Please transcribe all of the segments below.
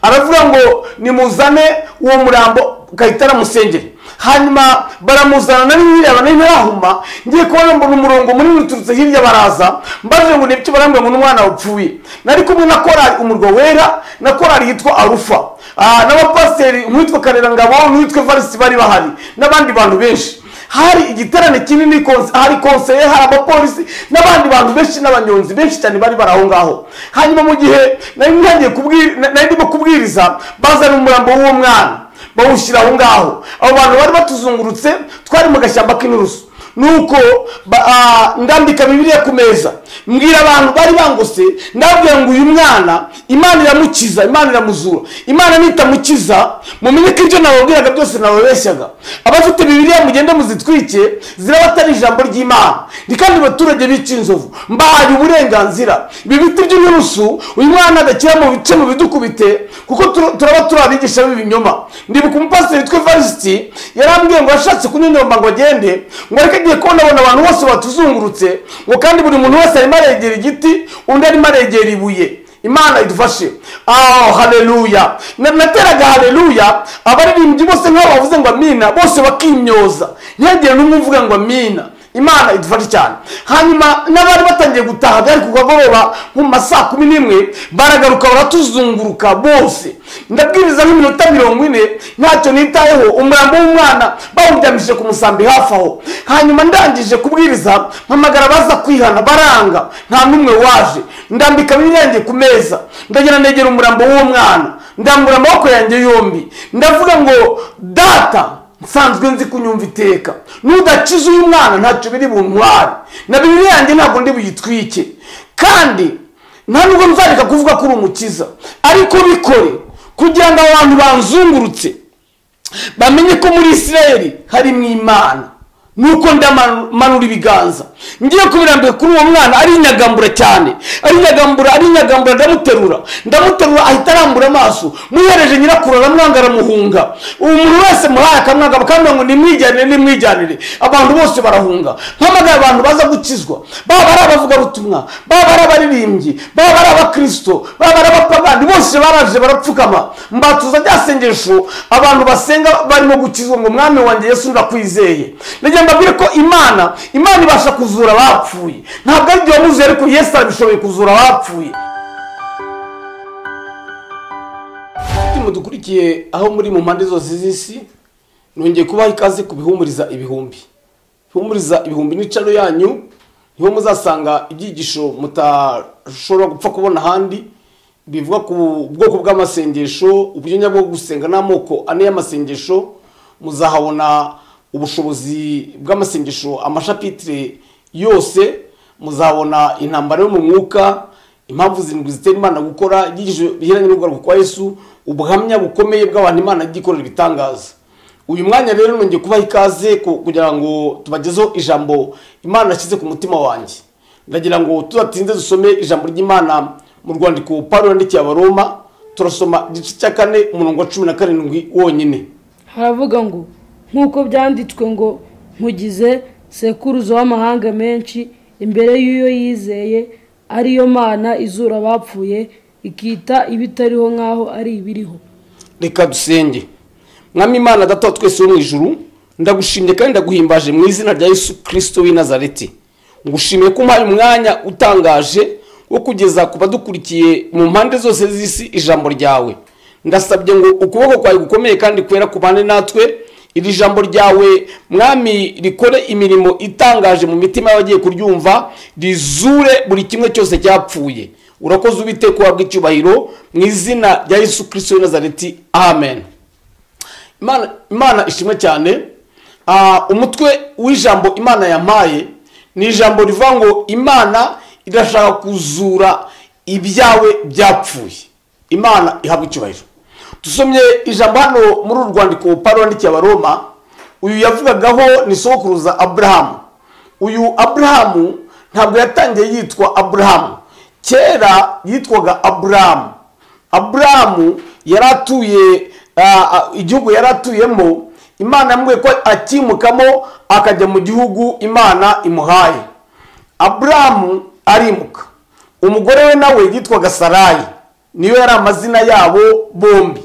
aravuga ngo nimuzane uwo murambo gahita aramusengera hanyuma baramuzana nari nyiraba nari ntarahuma ngiye kubona mbona umurongo munini uturutse hirya baraza mbaje ngo nibyo barambwira ngo n'umwana wapfuye nari kumwe na korari umurwa wera na korari yitwa arufa Ah, n'abapasiteri nk'uwitwa karera ngabo n'uwitwa evarisi bari bahari n'abandi bantu benshi hari igiterane kinini konse- hari konseye hari abapolisi n'abandi bantu benshi n'abanyonzi benshi cyane bari bari aho ngaho hanyuma mu gihe nari ntangiye kubwira nari ndimo kubwiriza bazana umurambo w'uwo mwana bawushyira aho ngaho abo bantu bari batuzungurutse twari mu gashyamba k'inturusu nuko ba- ah, ndambika bibiliya ku meza mbwira abantu bari bangose ndabwira ngo uyu mwana imana iramukiza imana iramuzura imana nitamukiza mumenye ko ibyo nababwiraga byose nababeshyaga abafite bibiliya mugende muzitwike ziraba atari ijambo ry'imana ni kandi abaturage bica inzovu mbahaye uburenganzira ibi biti by'inturusu uyu mwana adakira mu bice mu bidukubite kuko tur- turaba turi abigisha b'ibinyoma ndibuka umupasiteri witwa evariste yarambwiye ngo yashatse kunyonyomba ngo agende ngo ariko agiye kubona abona abantu bose batuzungurutse ngo kandi buri muntu wese arimo aregera igiti undi arimo aregera ibuye imana idufashe aho haleluya Na- nateraga haleluya abaririmbyi bose nk'abo bavuze ngo amina bose bakimyoza ntihagire n'umwe uvuga ngo amina imana idufashe cyane hanyuma n'abari batangiye gutaha byari ku kagoroba nko mu ma saa kumi n'imwe baragaruka baratuzunguruka bose ndabwiriza nk'iminota mirongo ine ntacyo nitayeho umurambo w'umwana bawuryamishije ku musambi hafi aho hanyuma ndangije kubwiriza mpamagara baza kwihana baranga nta n'umwe waje ndambika bibiliya yanjye ku meza ndagera negera umurambo w'uwo mwana ndambura amaboko yanjye yombi ndavuga ngo data nsanzwe nzi kunyumva iteka nudakiza uyu mwana ntacyo biri buntware na bibiri yanjye ntabwo ndi buyitwike kandi nta nubwo nzareka kuvuga ko uri umukiza ariko bikore kugira ngo abantu banzungurutse bamenye ko muri isirayeli harimo imana nuko ndamanura ibiganza ngiye kubirambira kuri uwo mwana arinyagambura cyane arinyagambura arinyagambura ndamuterura ndamuterura ahita arambura amaso muhereje nyirakuru aramwanga aramuhunga umuntu wese muhaye akamwanga bakamubwira ngo nimwijyanire nimwijyanire abantu bose barahunga mpamagara abantu baza gukizwa baba ari abavugabutumwa baba ari abaririmbyi baba ari abakristo baba ari abapagani bose baraje barapfukama mbatuza rya sengesho abantu basenga barimo gukizwa ngo mwami wanjye yesu ndakwizeye ndagira ngo mbabwire ko imana imana ibasha kuzura abapfuye ntabwo ari igihe wamuzuye ariko yesu arabishoboye kuzura abapfuye mudukurikiye aho muri mu mpande zose z'isi nongeye kubaha ikaze ku bihumuriza ibihumbi ihumuriza ibihumbi n'icaro yanyu niho muzasanga ibyigisho mutashobora gupfa kubona ahandi bivuga ku bwoko bw'amasengesho uburyonya bwo gusenga n'amoko ane y'amasengesho muzahabona ubushobozi bw'amasengesho amashapitire yose muzabona intambara yo mu mwuka impamvu zirindwi zitera imana gukora ibyigisho biheranye n'ugaruka kwa yesu ubuhamya bukomeye bw'abantu imana yagiye ikorera ibitangaza uyu mwanya rero nongeye kubaha ikaze ku- kugira ngo tubagezeho ijambo imana yashyize ku mutima wanjye ndagira ngo tudatinze dusome ijambo ry'imana mu rwandiko pawulo yandikiye abaroma turasoma igice cya kane umurongo wa cumi na karindwi wonyine haravuga ngo nk'uko byanditswe ngo nkugize sekuruza w'amahanga menshi imbere y'uyo yizeye ariyo mana izura abapfuye ikita ibitariho nk'aho ari ibiriho reka dusenge mwami imana data wa twese wo mu ijuru ndagushimye kandi ndaguhimbaje mu izina rya yesu kirisito w'i nazareti ngushimiye ko umpaye umwanya utangaje wo kugeza ku badukurikiye mu mpande zose z'isi ijambo ryawe ndasabye ngo ukuboko kwawe gukomeye kandi kwera kubane natwe iri jambo ryawe mwami rikore imirimo itangaje mu mitima y'abagiye kuryumva rizure buri kimwe cyose cyapfuye urakoze ubiteka uhabwa icyubahiro mu izina rya yesu kirisito w'i nazareti amen imana, imana ishimwe cyane Ah, umutwe w'ijambo imana yampaye ni ijambo rivuga ngo imana irashaka kuzura ibyawe byapfuye imana ihabwa icyubahiro dusomye ijambo hano muri uru rwandiko pawulo yandikiye abaroma uyu yavugagaho ni sokuruza aburahamu uyu aburahamu ntabwo yatangiye yitwa aburahamu kera yitwaga aburahamu aburahamu yari atuye ah, ah, igihugu yari atuyemo imana yamubwiye ko akimukamo akajya mu gihugu imana imuhaye aburahamu arimuka umugore we nawe yitwaga sarayi niyo yari amazina yabo bombi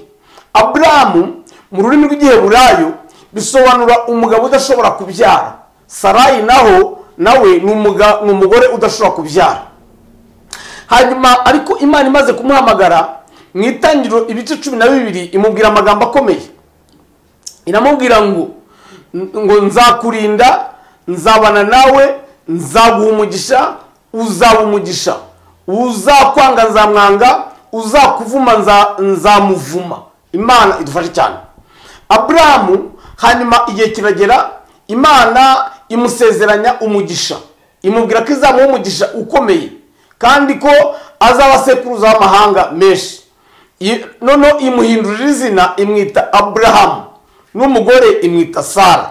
aburamu mu rurimi rw'igiheburayo bisobanura umugabo udashobora kubyara sarayi naho nawe ni umuga- ni umugore udashobora kubyara hanyuma ariko imana imaze kumuhamagara mu itangiriro ibice cumi na bibiri imubwira amagambo akomeye iramubwira ngo ngo nzakurinda nzabana nawe nzaguha umugisha uzaba umugisha uzakwanga nzamwanga uzakuvuma nza- nzamuvuma imana idufashe cyane aburahamu hanyuma igihe kiragera imana imusezeranya umugisha imubwira ko izamuha umugisha ukomeye kandi ko azaba sekuruza w'amahanga menshi I- noneho imuhindurira izina imwita aburahamu n'umugore imwita sara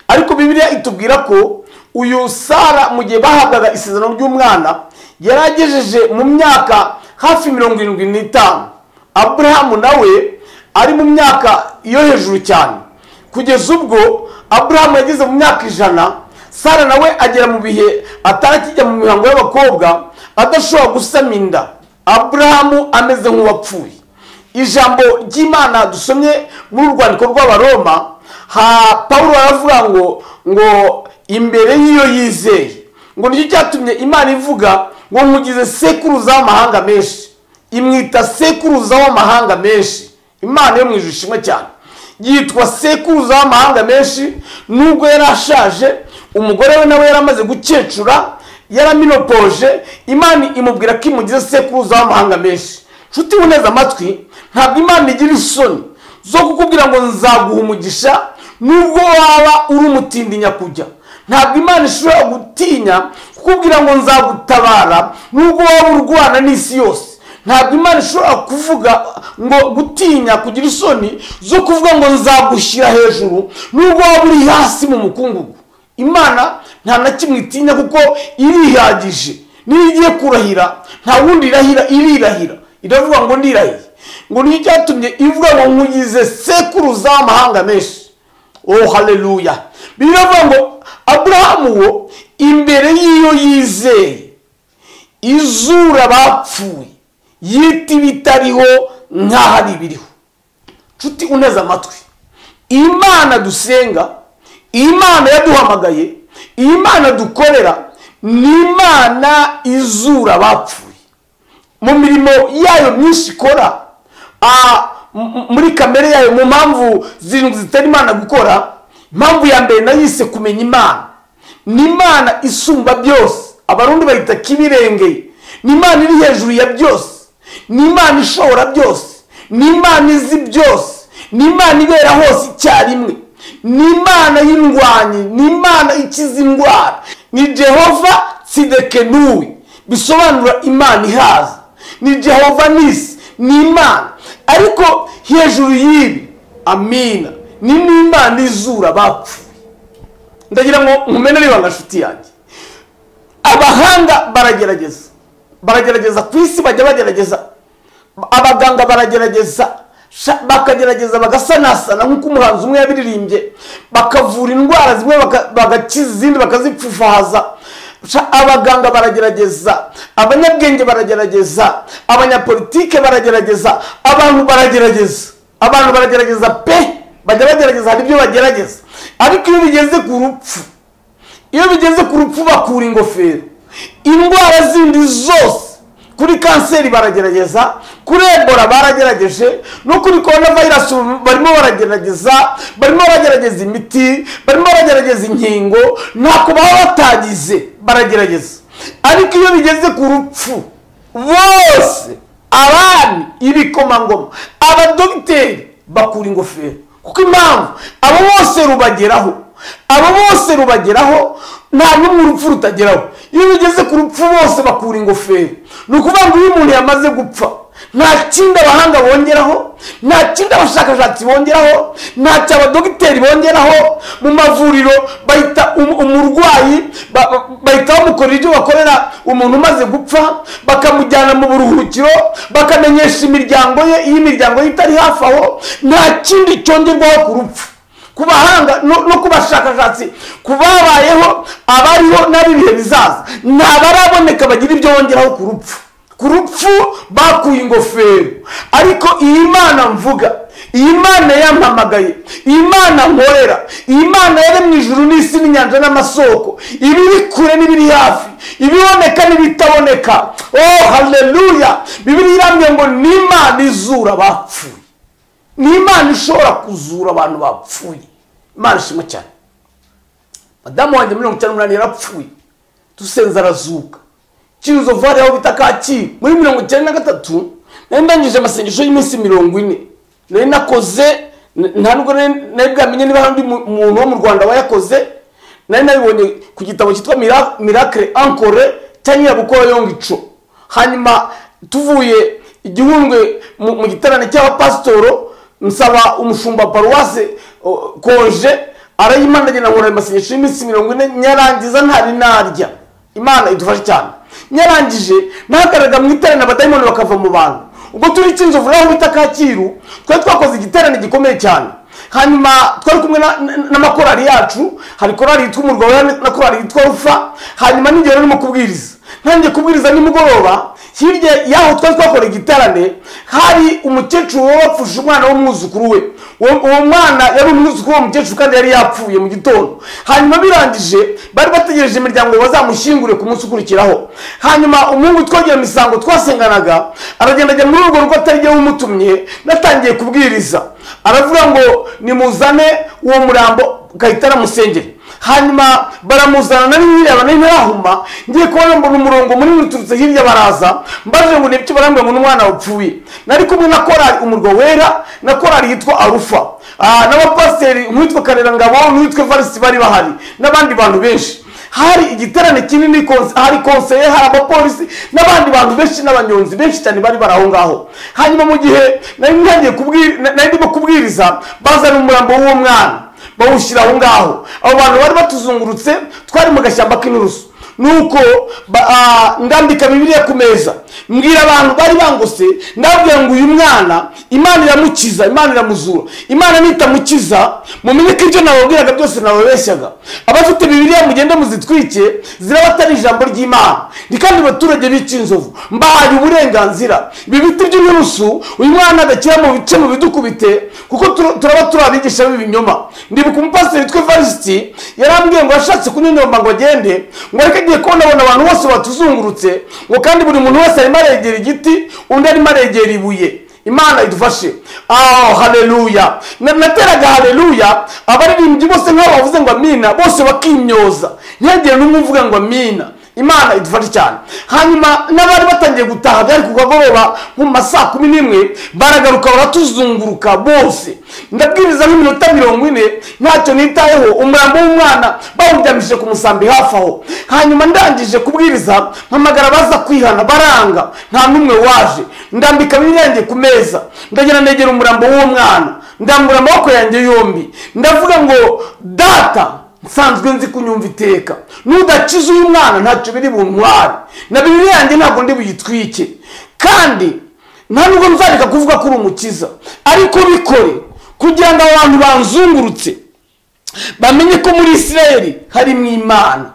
ariko bibiliya itubwira ko uyu sara mu gihe bahabwaga isezerano ry'umwana yari agejeje mu myaka hafi mirongo irindwi n'itanu aburahamu nawe ari mu myaka yo hejuru cyane kugeza ubwo aburahamu yageze mu myaka ijana sara nawe agera mu bihe atarakijya mu mihango y'abakobwa adashobora gusama inda aburahamu ameze nk'uwapfuye ijambo ry'imana dusomye muri urwandiko rw'abaroma ha paul aravuga ngo ngo imbere y'iyo yizeye ngo nicyo cyatumye imana ivuga ngo nkugize sekuruza w'amahanga menshi imwita sekuruza w'amahanga menshi imana yo mu ijuru ishimwe cyane yitwa sekuruza w'amahanga menshi nubwo yari ashaje umugore we nawe yari amaze gukecura yaraminopoje imana imubwira ko imugize sekuruza w'amahanga menshi nshuti uneze amatwi ntabwo imana igira isoni zo kukubwira ngo nzaguha umugisha nubwo waba uri umutindi kujya ntabwo imana ishobora gutinya kukubwira ngo nzagutabara nubwo waba urwana n'isi yose ntabwo imana ishobora kuvuga ngo gutinya kugira isoni zo kuvuga ngo nzagushyira hejuru nubwo waba uri hasi mu mukungugu imana nta na kimwe itinya kuko irihagije niyo igiye kurahira nta wundi irahira irirahira iravuga ngo ndirahiye ngo nicyo cyatumye ivuga ngo nkugize sekuruza w'amahanga menshi oh haleluya biravuga ngo aburahamu wo imbere y'iyo yizeye izura bapfuye yita ibitariho nk'ahari ibiriho nshuti uneze amatwi imana dusenga imana yaduhamagaye imana dukorera ni imana izura abapfuye mu mirimo yayo myinshi ikora ah, m- m- muri kamere yayo mu mpamvu zirindwi zitari imana gukora impamvu ya mbere nayise kumenya imana ni imana isumba byose abarundi bayita kibirengeye ni imana iri hejuru ya byose ni imana ishobora byose ni imana izi byose ni imana ibera hose icyarimwe ni imana y'indwanyi ni imana ikiza indwara ni jehova sidekenuwe bisobanura imana ihaza ni jehova nisi ni imana ariko hejuru y'ibi amina ni n'imana izura abapfuye ndagira ngo nkumenere ibanga nshuti yanjye abahanga baragerageza baragerageza ku isi bajya bagerageza abaganga baragerageza sha- bakagerageza bagasanasana nk'uko umuhanzi umwe yabiririmbye bakavura indwara zimwe baka- bagakiza izindi bakazipfufahaza Sha- abaganga baragerageza abanyabwenge baragerageza abanyapolitike baragerageza abantu baragerageza abantu baragerageza pe bajya bagerageza hari ibyo bagerageza ariko iyo bigeze ku rupfu iyo bigeze ku rupfu bakura ingofero indwara zindi zose kuri kanseri baragerageza kuri ebola baragerageje no kuri korona virusi barimo baragerageza barimo baragerageza imiti barimo baragerageza inkingo ntako baba batagize baragerageza ariko iyo bigeze ku rupfu bose abami ibikomangoma abadogiteri bakura ingofero kuko impamvu abo bose rubageraho abo bose rubageraho nta n'umwe urupfu rutageraho iyo bigeze ku rupfu bose bakura ingofero ni ukuvuga ngo iyo umuntu yamaze gupfa nta kindi abahanga bongeraho nta kindi abashakashatsi bongeraho ntacyo abadogiteri bongeraho mu mavuriro bahita um- umurwayi ba- ba- bahita bamukorera ibyo bakorera umuntu umaze gupfa bakamujyana mu buruhukiro bakamenyesha imiryango ye iyo imiryango ye itari hafi aho nta kindi cyongerwaho ku rupfu ku bahanga no no ku bashakashatsi ku babayeho abariho n'ab'ibihe bizaza nta baraboneka bagira ibyo bongeraho ku rupfu ku rupfu bakuye ingofero ariko iyi mana mvuga iyi mana yampamagaye iyi mana nkorera iyi mana yaremye ijuru n'isi n'inyanja n'amasoko ibiri kure n'ibiri hafi ibiboneka n'ibitaboneka oh haleluya bibiri iramye ngo ni imana izura abapfuye ni imana ishobora kuzura abantu bapfuye imana ishimwe cyane madamu wanjye mirongo icyenda n'umunani yarapfuye dusenze arazuka kirizovare aho bita kacyiru muri mirongo icyenda na gatatu nari ndangije amasengesho y'iminsi mirongo ine nari nakoze nta nubwo nari bwamenye niba hari undi muntu wo mu rwanda wayakoze nari nabibonye ku gitabo cyitwa mirakire ankore cyangwa gukora yongico hanyuma tuvuye igihundwe mu giterane cy'abapasitoro nsaba umushumba paruwase konje arayimandanye na nkora amasengesho y'iminsi mirongo ine nyarangiza ntari narya imana idufashe cyane nyarangije nahagaraga mu iterane abadayimoni bakava mu bantu ubwo turi cy'inzovu naho bita kacyiru twari twakoze igiterane gikomeye cyane hanyuma twari kumwe n'amakorari yacu hari korari yitwa umurwa wera na korari yitwa rufa hanyuma n'igihe rurimo kubwiriza ntangiye kubwiriza nimugoroba hirya y'aho twari twakora igiterane hari umukecuru wapfushije umwana w'umwuzukuru we uwo mwana yari umwuzukuru w'uwo mukecuru kandi yari yapfuye mu gitondo hanyuma birangije bari bategereje imiryango bazamushyingure ku munsi ukurikiraho hanyuma umuhungu twogera imisango twasenganaga aragenda ajya muri urwo rugo atari wumutumye natangiye kubwiriza aravuga ngo nimuzane uwo murambo gahita aramusengera hanyuma baramuzana nari nyiraba nari ntarahuma ngiye kubona mbona umurongo munini uturutse hirya baraza mbaje ngo nibyo barambwira ngo n'umwana wapfuye nari kumwe na korari umurwa wera na korari yitwa arufa n'abapasiteri nk'uwitwa karerangabo n'uwitwa evarisi bari bahari n'abandi bantu benshi hari igiterane kinini hari konseye hari abapolisi n'abandi bantu benshi n'abanyonzi benshi cyane bari bari aho ngaho hanyuma mu gihe nari ndimo kubwiriza bazana umurambo w'uwo mwana bawushyira aho ngaho abo bantu bari batuzungurutse twari mu gashyamba k'inturusu nuko ndambika bibiliya ku meza mbwira abantu bari bangose ndabwira ngo uyu mwana imana iramukiza imana iramuzura imana nitamukiza mumenye ko ibyo nababwiraga byose nababeshyaga abafite bibiliya mugende muzitwike zirabatari ijambo ry'imana ni kandi abaturage b'icyinzovu mbahaye uburenganzira ibi biti by'inturusu uyu mwana adakira mu bice mu bidukubite kuko turaba turi abigisha b'ibinyoma ndibuka umupasiteri witwa evarisiti yarambwiye ngo yashatse kunyonyomba ngo agende ngo areke agiye kubona abantu bose batuzungurutse ngo kandi buri muntu wese arimo aregera igiti undi arimo aregera ibuye imana idufashe aho hareruya nateraga hareruya abaririmbyi bose nk'abo bavuze ngo amina bose bakimyoza ntihagire n'umwe uvuga ngo amina imana idufashe cyane hanyuma n'abari batangiye gutaha byari kugagoroba mu ma saa kumi n'imwe baragaruka baratuzunguruka bose ndabwiriza nk'iminota mirongo ine ntacyo nitayeho umurambo w'umwana bawuryamishije ku musambi hafi aho hanyuma ndangije kubwiriza mpamagara baza kwihana baranga nta n'umwe waje ndambika ibirenze ku meza ndagenda negera umurambo w'uwo mwana ndambura amaboko yanjye yombi ndavuga ngo data nsanzwe nzi kunyumva iteka nudakiza uyu mwana ntacyo biri buntware na bibiri yanjye ntabwo ndi buyitwike kandi nta nubwo nzareka kuvuga ko uri umukiza ariko bikore kugira ngo abantu banzungurutse bamenye ko muri isirayeli harimo imana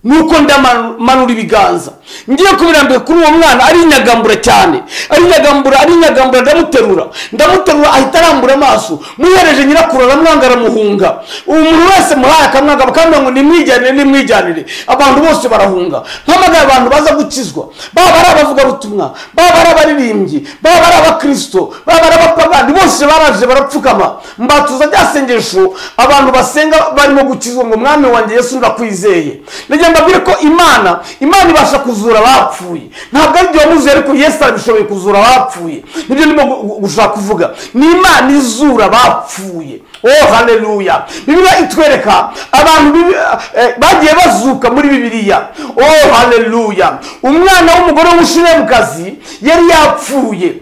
nuko ndamanura ibiganza ngiye kubirambika kuri uwo mwana arinyagambura cyane arinyagambura arinyagambura ndamuterura ndamuterura ahita arambura amaso muhereje nyirakuru aramwanga aramuhunga umuntu wese muhaye akamwanga bakamubwira ngo nimwijyanire nimwijyanire abantu bose barahunga mpamagara abantu baza gukizwa baba ari abavugabutumwa baba ari abaririmbyi baba ari abakirisito baba ari abapagani bose baraje barapfukama mbatuza rya sengesho abantu basenga barimo gukizwa ngo mwami wanjye yesu ndakwizeye ndagira mbabwire ko imana imana ibasha kuzura kuzura abapfuye ntabwo ari byo wamuzuye ariko yesu arabishoboye kuzura abapfuye nibyo ndimo gushaka kuvuga ni imana izura abapfuye oh hareruya bibiliya itwereka abantu bagiye bazuka muri bibiliya oh hareruya umwana w'umugore w'umushiremukazi yari yapfuye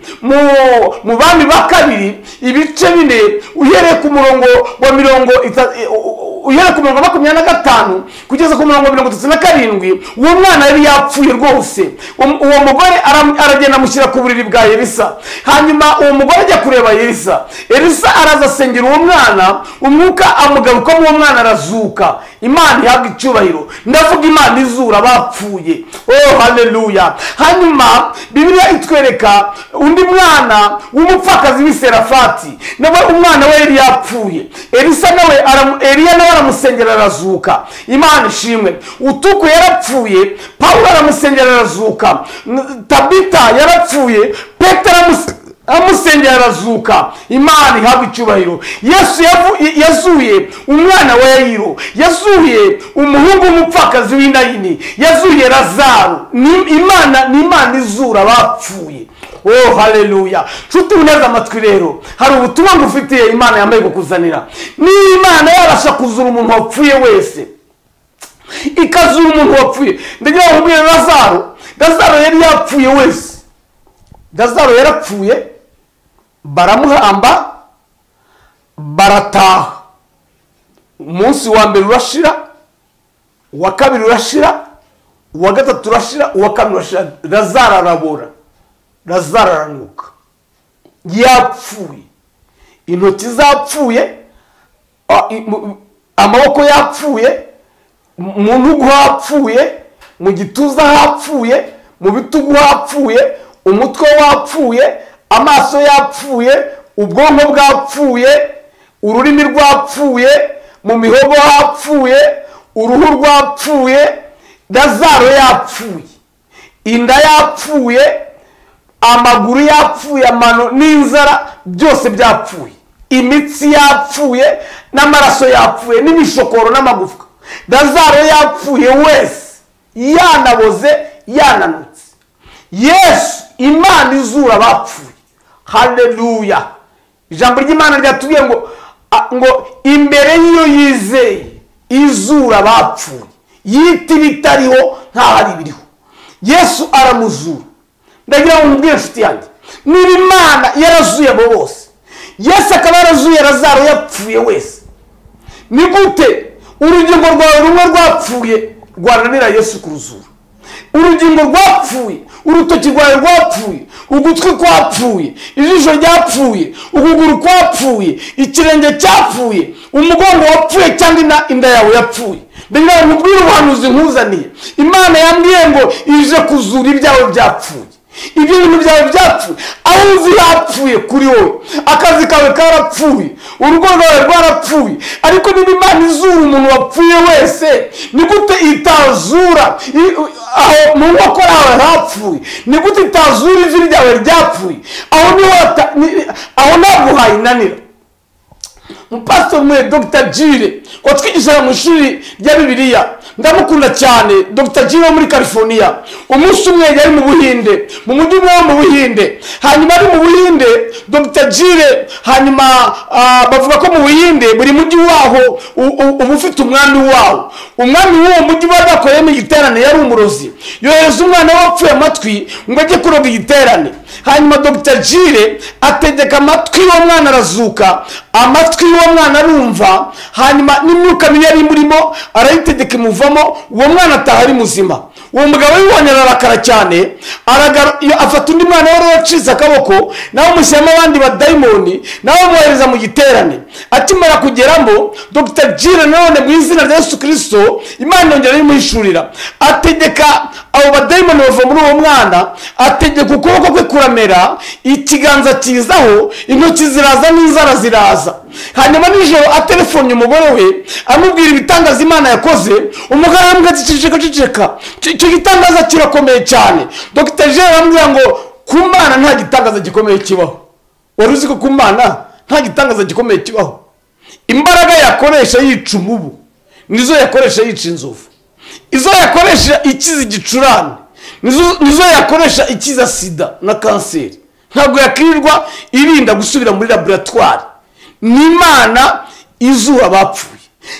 mu bami ba kabiri ibice bine uhereye ku murongo wa mirongo uhera ku mirongo makumyabiri na gatanu kugeza ku mirongo mirongo itatu na karindwi uwo mwana yari yapfuye rwose Um- uwo mugore ara- aragenda amushyira ku buriri bwa elisa hanyuma uwo mugore ajya kureba elisa elisa araza asengera uwo mwana umwuka amugarukamo uwo mwana arazuka imana ihabwa icyubahiro ndavuga imana izura bapfuye oh haleluya hanyuma bibiliya itwereka undi mwana w'umupfakazi w'i serafati nawe umwana we yari yapfuye elisa nawe aramu- eliya nawe aramusengera arazuka imana ishimwe utuku yarapfuye pawulo aramusengera arazuka N- tabita yarapfuye petero aramus- amusengera arazuka imana ihabwa icyubahiro yesu yavu- yazuye umwana wa yayiro yazuye umuhungu w'umupfakazi w'inayini yazuye razaro Ni- imana ni imana izura abapfuye oh haleluya nshuti uneze amatwi rero hari ubutumwa ngufitiye imana yambaye kukuzanira niba imana yabasha kuzura umuntu wapfuye wese ikazura umuntu wapfuye ndagira ngo nkubwire razaro razaro yari yapfuye wese razaro yarapfuye baramuhamba barataha umunsi wa mbere urashira uwa kabiri urashira uwa gatatu urashira uwa kane urashira razaro arabora razaro aranuka yapfuye intoki zapfuye a- i- mu- amaboko yapfuye mu mu ntugu hapfuye mu gituza hapfuye mu bitugu hapfuye umutwe wapfuye amaso yapfuye ubwonko bwapfuye ururimi rwapfuye mu mihogo hapfuye uruhu rwapfuye razaro yapfuye inda yapfuye amaguru yapfuye amano n'inzara byose byapfuye imitsi yapfuye n'amaraso yapfuye n'imishokoro n'amagufwa razaro yapfuye wese yanaboze yananutse yesu imana izura abapfuye haleluya ijambo ry'imana ryatubwiye ngo a- ngo imbere y'iyo yizeye izura abapfuye yita ibitariho hari ibiriho yesu aramuzura ndagira ngo nkubwire inshuti yanjye niba imana yarazuye abo bose yesu akaba yarazuye razaro yapfuye wese ni gute urugingo rwawe rumwe rwapfuye rwananira yesu kuruzura urugingo rwapfuye urutoki rwawe rwapfuye ugutwi kwapfuye ijisho ryapfuye ukuguru kwapfuye ikirenge cyapfuye umugongo wapfuye cyangwa inda- inda yawe yapfuye ndagira ngo nkubwire ubuhanuzi nkuzaniye imana yambwiye ngo ije kuzura ibyawe byapfuye ibyo bintu byawe byapfuye aho uzi yapfuye kuri wowe akazi kawe karapfuye urugo rwawe rwarapfuye ariko niba imana izura umuntu wapfuye wese ni gute itazura i- aho mu nkokora hawe hapfuye ni gute itazura ivi ryawe ryapfuye aho niho wata- ni- aho ntabwo hayinanira umupasiteri umwe dogita jire watwigishaga mu ishuri rya bibiliya ndamukunda cyane dogita jire wo muri california umunsi umwe yari mu buhinde mu mujyi umwe wo mu buhinde hanyuma ari mu buhinde dogita jire hanyuma ah, bavuga ko mu buhinde buri mujyi waho u- u- uba ufite umwami wawo umwami w'uwo mujyi bari bakoreyemo igiterane yari umurozi yohereza umwana we wapfuye amatwi ngo ajye kuroga igiterane hanyuma dogita jire ategeka amatwi y'uwo mwana arazuka amatwi y'uwo mwana arumva hanyuma n'imyuka mibi yari imurimo arayitegeka imuvamo uwo mwana ataha ari muzima uwo mugabo yibonye ararakara cyane aragaru- iyo afata undi mwana wari wacitse akaboko nawe amushyiramo abandi badayimoni nawe amwohereza mu giterane akimara kugeramo dogita jire nanone mu izina rya yesu kirisito imana yongera ayimuhishurira ategeka abo badayimoni bava muri uwo mwana ategeka ukuboko kwe kuramera ikiganza kizaho intoki ziraza n'inzara ziraza hanyuma nijoro atelefonye umugore we amubwira ibitangaza imana yakoze umugore arambwira ati ceceka ceceka Icyo- icyo gitangaza kirakomeye cyane dogita jere aramubwira ngo ku mana nta gitangaza gikomeye kibaho wari uzi ko ku mana nta gitangaza gikomeye kibaho imbaraga yakoresha yica umubu nizo yakoresha yica inzovu izo yakoresha ikiza igicurane nizo nizo yakoresha ikiza sida na kanseri ntabwo yakirirwa irinda gusubira muri laboratwari ni imana izura abapfuye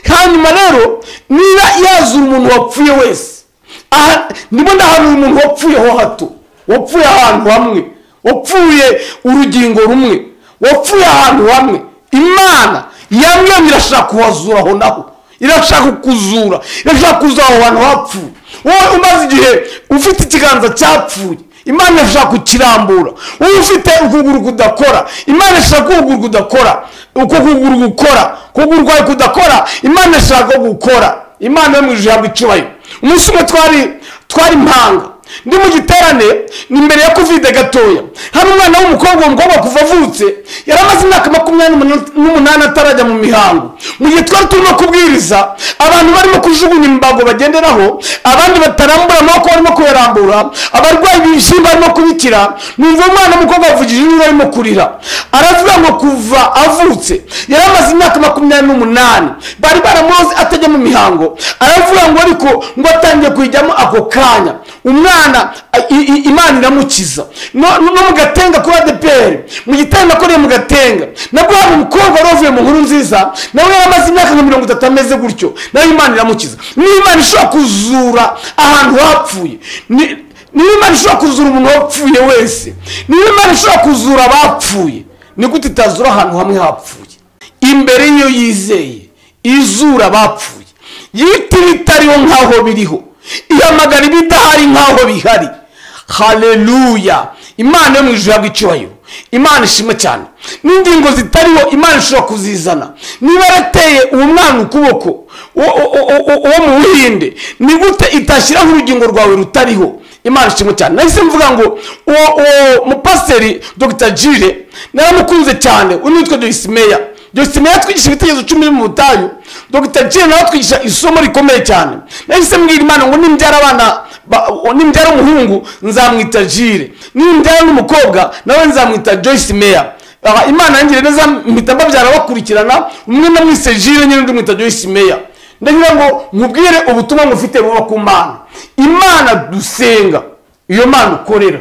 hanyuma rero niba yazura umuntu wapfuye wese aha ndimo ndahanura umuntu wapfuye ho hato wapfuye ahantu hamwe wapfuye urugingo rumwe wapfuye ahantu hamwe imana yamwemye irashaka kuhazura aho naho irashaka kukuzura irashaka kuzura aho hantu hapfuye wowe umaze igihe ufite ikiganza cyapfuye imana irashaka kukirambura wowe ufite ukuguru kudakora imana irashaka ko ukuguru kudakora uko ukuguru gukora ukuguru kwawe kudakora imana irashaka ko gukora imana yo mu ijuru ihabwa icyubahiro umunsi umwe twari twari impanga ndi mu giterane ni mbere ya kovide gatoya hari umwana w'umukobwa uwo mukobwa kuva avutse yari amaze imyaka makumyabiri n'umunani- n'umunani atarajya mu mihango mu gihe twari turimo kubwiriza abantu barimo kujugunya imbago bagenderaho abandi batarambura amaboko barimo kuyarambura abarwayi ibishyimbo barimo kubikira numva umwana w'umukobwa yavugije induru arimo kurira aravuga ngo kuva avutse yari amaze imyaka makumyabiri n'umunani bari baramuzi atajya mu mihango aravuga ngo ariko ngo atangiye kuyijyamo ako kanya umwana i- i- imana iramukiza no no mu gatenga kuri adeperi mu gitanda nakoreye mu gatenga nabwo hari umukobwa wari wavuye mu nkuru nziza nawe yari amaze imyaka nka mirongo itatu ameze gutyo nawe imana iramukiza niba imana ishobora kuzura ahantu hapfuye ni- niba imana ishobora kuzura umuntu wapfuye wese niba imana ishobora kuzura abapfuye ni gute itazura ahantu hamwe hapfuye imbere y'iyo yizeye izura abapfuye yita ibitariho nk'aho biriho ihamagara ibidahari nk'aho bihari haleluya imana yo mu ijuru ihabwa icyubahiro imana ishima cyane n'ingingo zitariho imana ishobora kuzizana niba yarateye uwo mwana ukuboko uwo uwo- uwo- uwo mu buhinde ni gute itashyiraho urugingo rwawe rutariho imana ishimwe cyane nahise mvuga ngo uwo uwo mupasiteri dr jire naramukunze cyane uyu nitwa dosimeya dosimeya yatwigisha ibitekerezo cumi biri mu butayu dr jire nawe atwigisha isomo rikomeye cyane nahise mbwira imana ngo nimbyara abana ba- o- nimbyara umuhungu nzamwita jire nimbyara n'umukobwa nawe nzamwita joyce meya Aha, imana yangiriye neza mpita mbabyara bakurikirana umwe namwise jire nyine undi mwita joyce meya ndagira ngo nkubwire ubutumwa mufite buba ku mana imana dusenga iyo mana ukorera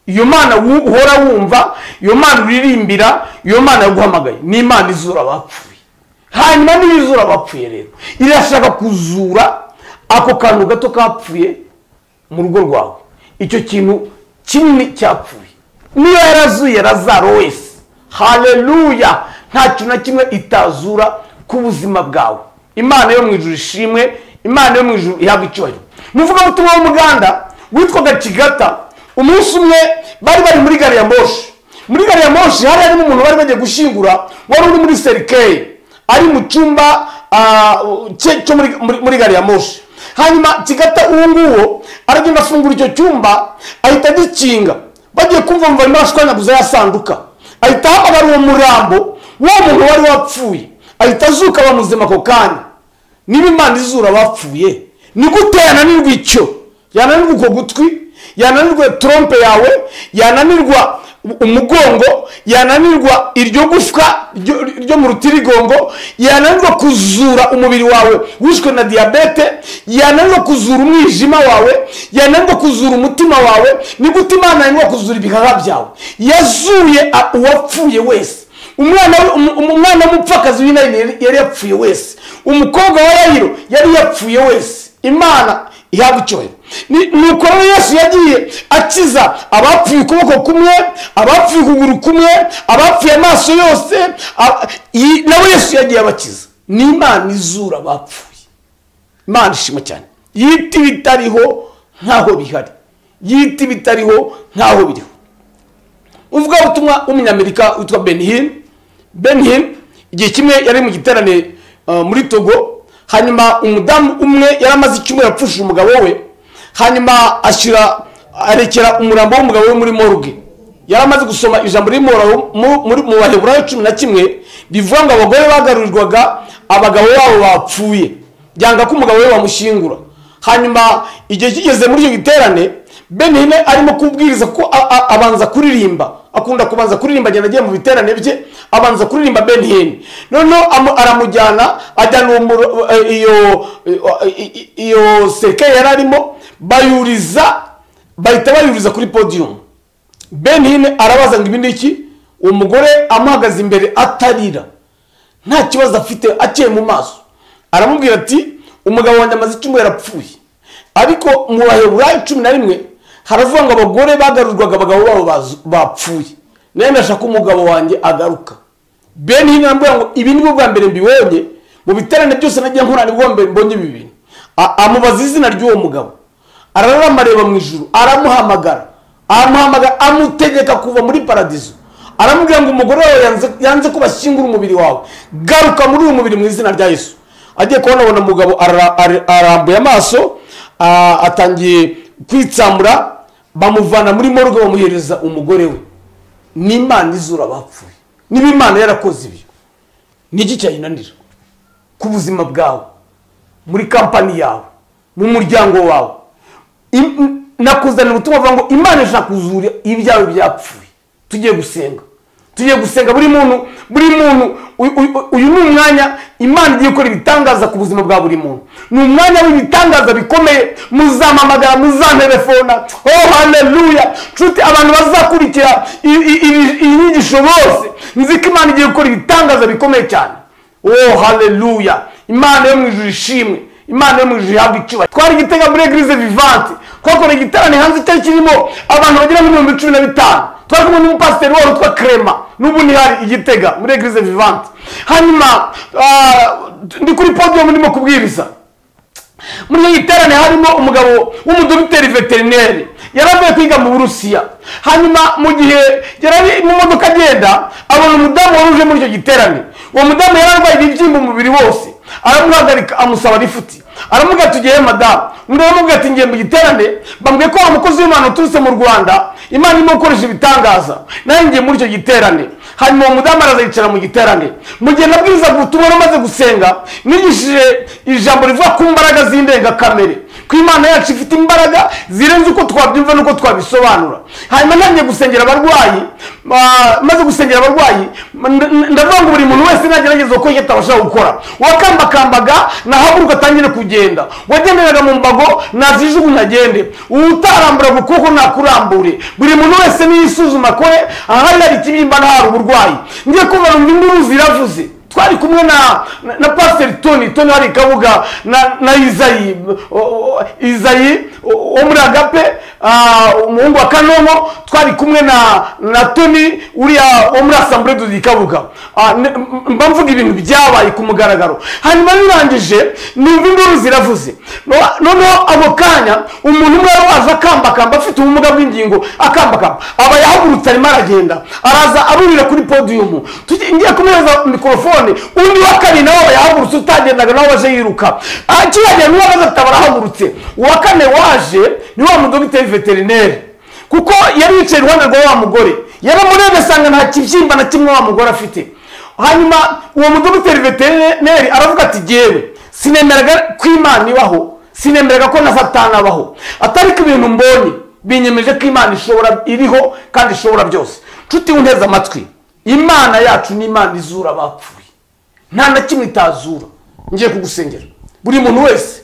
iyo mana wu- uhora wumva iyo mana uririmbira iyo mana yaguhamagaye ni imana izura abapfuye hanyuma niba izura abapfuye rero irashaka kuzura ako kantu gato kapfuye mu rugo rwawe icyo kintu kinini cyapfuye niba yarazuye razaro wese haleluya nta kintu na kimwe itazura ku buzima bwawe imana yo mu ijuru ishimwe imana yo mu ijuru ihabwa icyubahiro umuvugabutumwa w'umuganda witwaga kigata umunsi umwe bari bari muri gari ya moshi muri gari ya moshi hari harimo umuntu bari bagiye gushyingura wari uri muri serikeye ari mu cyumba ah, cye cyo muri- muri- muri gari ya moshi hanyuma kigata uwo nguwo aragenda afungura icyo cyumba ahita agikinga bagiye kumva ngo barimo barashwanyaguza ya sanduka ahita ahamagara uwo murambo w'uwo muntu wari wapfuye ahita azuka aba muzima ako kanya niba imana izura abapfuye ni gute yananirwa icyo yananirwa uko gutwi yananirwa trompe yawe yananirwa umugongo yananirwa iryo gufwa ryo- ryo mu rutirigongo yananirwa kuzura umubiri wawe wishwe na diyabete yananirwa kuzura umwijima wawe yananirwa kuzura umutima wawe ni gute imana yananirwa kuzura ibihaha byawe yazuye a- uwapfuye wese umwana we- umu- umu- umwana w'umupfakazi w'inani yari- yari yapfuye wese umukobwa wa yayiro yari yapfuye wese imana ihabwa icyubahiro Ni- nuko rero yesu yagiye akiza abapfuye ukuboko kumwe abapfuye ukuguru kumwe abapfuye amaso yose a- i- nawe yesu yagiye abakiza ni imana izura abapfuye imana ishimwe cyane yita ibitariho nkaho bihari yita ibitariho nkaho biriho uvuga ubutumwa w'umunyamerika witwa benhin benhin igihe kimwe yari mu giterane uh, muri togo hanyuma umudamu umwe yari amaze icyumweru apfushije umugabo we hanyuma ashyira arekera umurambo w'umugabo we muri morgue yari amaze gusoma ijambo riri mu Baheburayo- mu- muri- mu baheburayo cumi na kimwe rivuga ngo abagore bagarurirwaga abagabo babo bapfuye byanga ko umugabo we bamushyingura hanyuma igihe kigeze muri icyo giterane benine arimo kubwiriza ko a- a- abanza kuririmba akunda kubanza kuririmba agenda agiye mu biterane bye abanza kuririmba benine noneho amu- aramujyana ajyana uwo muro- eh, iyo eh, i- i- iyo sekeye yari arimo bayuriza bahita bayuriza kuri podiyumu benine arabaza ngo ibi ni iki uwo mugore amuhagaze imbere atarira nta kibazo afite akeye mu maso aramubwira ati umugabo wanjye amaze icyumweru apfuye ariko mu baheburayo cumi na rimwe haravuga ngo abagore bagarurwaga abagabo babo bazu- bapfuye nawe ndashaka ko umugabo wanjye agaruka bene hino arambwira ngo ibi ni bwo bwa mbere mbibonye mu biterane byose nagiye nkorana ibihombe mbonye ibi bintu A- amubaza izina ry'uwo mugabo ararama areba mu ijuru aramuhamagara aramuhamagara amutegeka kuva muri paradizo aramubwira ngo umugore wawe yanze, yanze ko bashyingura umubiri wawe garuka muri uyu mubiri mu izina rya yesu agiye kubona abona umugabo ara- ara- arambuye amaso a- atangiye kwitsamura bamuvana muri morgue bamuhereza umugore we n'imana izura bapfuye niba imana yarakoze ibyo niki cyayinanira ku buzima bwawe muri kampani yawe mu muryango wawe Im- nakuzanira ubutumwa buvuga ngo imana ishaka kuzura ibyawe byapfuye tugiye gusenga tugiye gusenga buri muntu buri muntu uyu- uyu- uyu ni umwanya imana igiye gukora ibitangaza ku buzima bwa buri muntu ni umwanya w'ibitangaza bikomeye muzamamagara muzantelefona oh haleluya nshuti abantu bazakurikira i- i- i- iyi nyigisho bose nzi ko imana igiye gukora ibitangaza bikomeye cyane oh haleluya imana yo mu ijuru ishimwe imana yo mu ijuru ihabwa icyubahiro twari igitega muri eglise vivante twakora igiterane hanze cyari kirimo abantu bagera muri mirongo cumi na bitanu twari kumwe n'umupasiteri wabo witwa krema n'ubu ni hari igitega muri eglise vivante hanyuma ah, ndi kuri podium ndimo kubwiriza muri iyo giterane harimo umugabo w'umudogiteri veterineri yari avuye kwiga mu burusiya hanyuma mu gihe yari ari mu modoka agenda abona umudamu wari uje muri icyo giterane uwo mudamu yari arwaye ibibyimba umubiri wose aramuhagarika amusaba rifuti aramubwira ati ugiye madamu undi aramubwira ati ngiye mu giterane bambwiye ko wa mukozi w'imana uturutse mu rwanda imana irimo gukoresha ibitangaza nanjye ngiye muri icyo giterane hanyuma uwo mudamu araza yicara mu giterane mu gihe nabwirizaga ubutumwa umaze gusenga nigishije ijambo rivuga ku mbaraga z'indengakamere ko imana yacu ifite imbaraga zirenze uko twabyumva n'uko twabisobanura hanyuma ntangiye gusengera abarwayi ah, maze gusengera abarwayi n- n- ndavuga ngo buri muntu wese nagerageza uko yitabasha gukora uwakambakambaga nahaguruka atangire kugenda uwagenderaga mu mbago nazijugu ntagende utaramburaga ukuboko nakurambure buri muntu wese niyisuzuma kore ahari hari ikibyimba ntahari uburwayi ngiye kumva numva induru ziravuze twari kumwe na na, na pasiteri toni toni hari kabuga na na izayi o- o- izayi o- wo muri agape ah, umuhungu wa kanomo twari kumwe na na toni uriya wo muri asambure dudu kabuga Ah, ne- m- mba mvuga ibintu byabaye ku mugaragaro hanyuma birangije numva induru ziravuze No- noneho ako kanya umuntu umwe wari waje akambakamba afite ubumuga bw'ingingo akambakamba aba yahagurutse arimo aragenda araza arurira kuri podiyumu Tugi- ngiye kumuhereza mikorofone undi wa kabiri nawe aba yahagurutse utagendaga nawe waje yiruka akiragenda niwe amaze ataba arahagurutse uwa kane waje ni wa mudogiteri veterineri kuko yari yicaye iruhande rwa wa mugore yaramurebye asanga nta kibyimba na kimwe wa mugore afite hanyuma uwo mudogiteri veterineri aravuga ati jyewe sinemeraga ko imana ibaho sinemeraga ko na satani abaho atari ko ibintu mbonye binyemeje ko imana ishobora iriho kandi ishobora byose nshuti unteze amatwi imana yacu ni imana izura abapfuye nta na kimwe itazura ngiye kugusengera buri muntu wese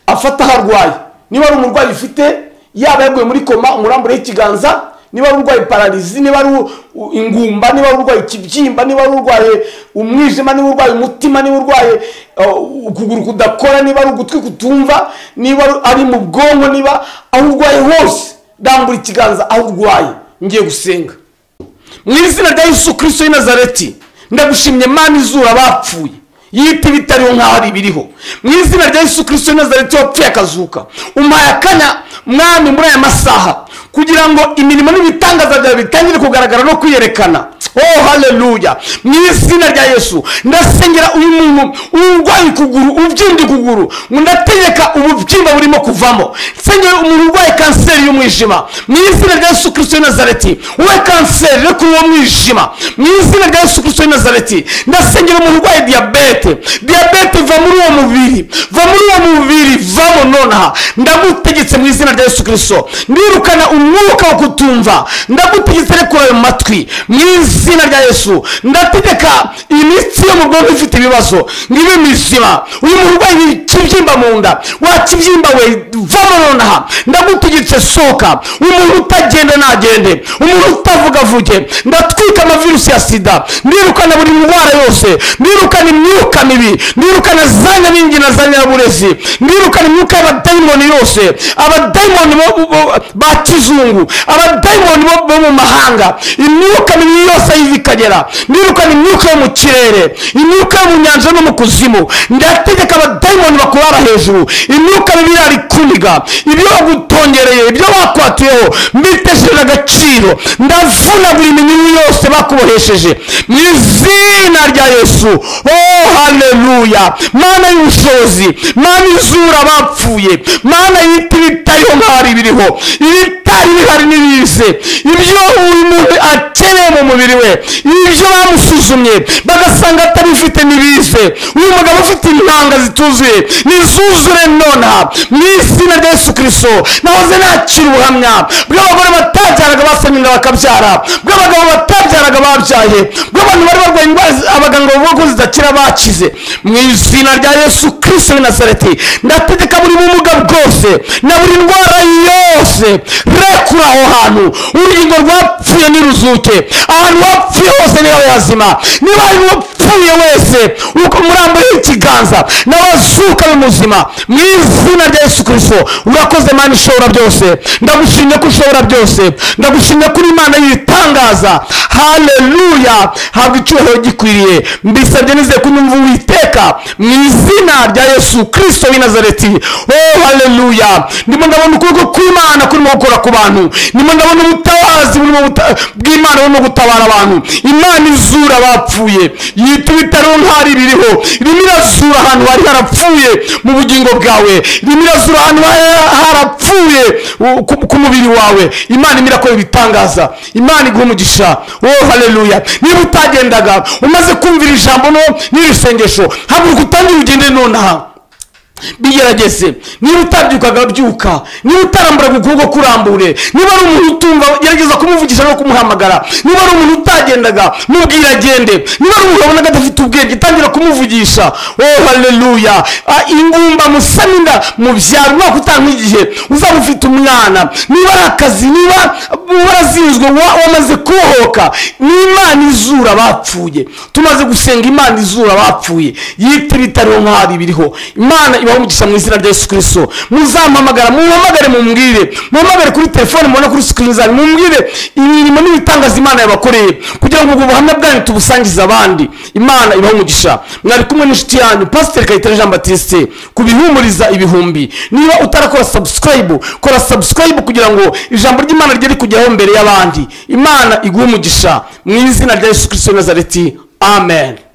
afata aho arwaye niba ari umurwayi ufite yaba yaguye muri koma umurambure y'ikiganza niba ari urwaye pararizi niba ari u- u- ingumba niba ari urwaye ikibyimba niba ari urwaye umwijima niba urwaye umutima niba urwaye uh, ukuguru kudakora niba ari ugutwi kutumva niba ari- ari mu bwonko niba aho urwaye hose rambura ikiganza aho urwaye ngiye gusenga mu izina rya yesu kirisito y'i nazareti ndagushimye mana izura abapfuye yita ibitariho nk'aho ari ibiriho mu izina rya yesu kirisito y'i nazareti wapfuye akazuka umuhaye akanya mwami muri aya masaha kugira ngo imirimo n'ibitangaza byawe bitangire kugaragara no kwiyerekana oh haleluya mu izina rya yesu ndasengera uyu muntu urwaye ukuguru ubyimbye ukuguru ndategeka ububyimba burimo kuvamo nsengera umuntu urwaye kanseri y'umwijima mu izina rya yesu kirisito y'i nazareti we kanseri reka uwo mwijima mu izina rya yesu kirisito y'i nazareti ndasengera umuntu urwaye diyabete diyabete va muri uwo mubiri va muri uwo mubiri vamo nonaha ndagutegetse mu izina rya yesu kirisito ndirukana umwuka wo kutumva ndagutegetse rekura ayo matwi mu izina rya yesu ndategeka imitsi yo mu bwonko ifite ibibazo ngibe mizima uyu muntu urwaye ikibyimba mu nda wakibyimba we vamo nonaha ndagutegetse soka umuntu utagenda nagende umuntu utavuga avuge ndatwika amavirusi ya sida ndirukana buri ndwara yose ndirukana imyuka mibi ndirukana za nyabingi na za nyaburezi ndirukana imyuka y'abadayimoni yose abadayimoni bo- bo- ba kizungu abadayimoni bo bo mu mahanga imyuka mibi yose ayizikagera nirukana imyuka yo mu kirere imyuka yo mu nyanja no mu kuzimu ndategeka abadayimoni bakurara hejuru imyuka mibi irarikuniga ibyo wagutongereye ibyo wakwatiyeho mbitesheje agaciro ndavuna buri minyunyu yose bakubohesheje mu izina rya yesu oh haleluya mana y'ubushobozi mana izura abapfuye mana y'ibiti bitariho nk'ahari biriho ibitari bihari n'ibize ibyo buri muntu akeneye mu mubiri we ibyo bamusuzumye bagasanga atabifite n'ibize uyu mugabo ufite intanga zituzuye nizuzure nonaha mu izina rya yesu kirisito nahoze nakira ubuhamya bw'abagore batabyaraga basamira bakabyara bw'abagabo batabyaraga babyaye bw'abantu bari barwaye indwara zi- abaganga bavuga ko zidakira bakize mu izina rya yesu kirisito w'i nazareti ndategeka buri bumuga bwose na buri ndwara yose rekura aho hantu urugingo rwapfuye niruzuke ahantu wapfuye hose niba yazima niba hari uwapfuye wese uko murambuye ikiganza n'abazuka b'umuzima mu izina rya yesu kirisito urakoze mana ishobora byose ndagushimye ko ushobora byose ndagushimye ko uri imana y'ibitangaza haleluya habwa icyubahiro gikwiriye mbisabye nizeye kunyumva uwiteka mu izina rya yesu kirisito w'i nazareti oh haleluya ndimo ndabona ukuboko kw'imana kurimo gukora ku bantu ndimo ndabona ubutabazi burimo buta- bw'imana burimo gutabara abantu imana izura abapfuye yita ibitaro ntari biriho irimo irazura ahantu hari harapfuye mu bugingo bwawe irimo irazura ahantu hari- harapfuye u- ku- ku mubiri wawe imana imira ko ibitangaza imana iguha umugisha oh haleluya niba utagendaga umaze kumvira ijambo no n'iri sengesho haguruka utangire ugende nonaha bigerageze niba utabyukaga byuka niba utaramburaga ukuboko kurambure niba ari umuntu utumva gerageza kumuvugisha no kumuhamagara niba ari umuntu utagendaga mubwire agende niba ari umuntu wabonaga adafite ubwenge tangira kumuvugisha oh haleluya Ah, ingumba musaninda mu byaro umwaka utaha nk'igihe uzaba ufite umwana niba ari akazi niba warazinzwe wa- wamaze kubohoka ni imana izura abapfuye tumaze gusenga imana izura abapfuye yita ibitariho nk'aho biriho imana ibaho umugisha mu izina rya yesu kirisito muzamuhamagara muhamagare mumubwire muhamagare kuri telefone mubona kuri sikirini zanyu mumubwire imirimo n'ibitangaza imana yabakoreye kugira ngo ubwo buhamya bwanyu tubusangize abandi imana ibaho umugisha mwari kumwe n'inshuti yanyu pasiteri kayitare jean batiste kubihumuriza ibihumbi niba utarakora sabusikarayibu kora sabusikarayibu kugira ngo ijambo ry'imana ryari kugeraho mbere y'abandi imana iguhe umugisha mu izina rya yesu kirisito w'i nazareti amen